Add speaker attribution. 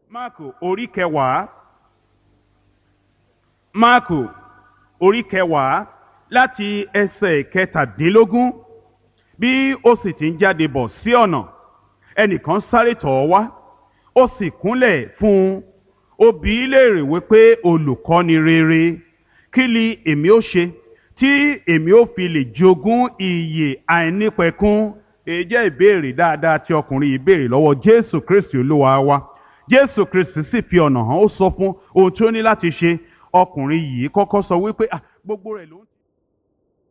Speaker 1: máàkù orí kẹwàá máàkù orí kẹwàá láti ẹsẹ̀ kẹtàdínlógún bí ó sì ti ń jáde bọ̀ sí ọ̀nà ẹnìkan sáré tọ̀ ọ́ wá ó sì kúnlẹ̀ fún un ó bi í léèrè wípé olùkọ́ni rere kí ni èmi ó ṣe tí èmi ó fi lè jogún ìyè àìnípẹ̀kun èyí jẹ́ ìbéèrè dáadáa tí ọkùnrin yìí béèrè lọ́wọ́ jésù kristi olúwa wa jésù kristi sì fi ọ̀nà hàn ó sọ fún ohun tí ó ní láti ṣe ọkùnrin yìí kọ́kọ́ sọ wípé "Ah, gbogbo rẹ̀ ló ń.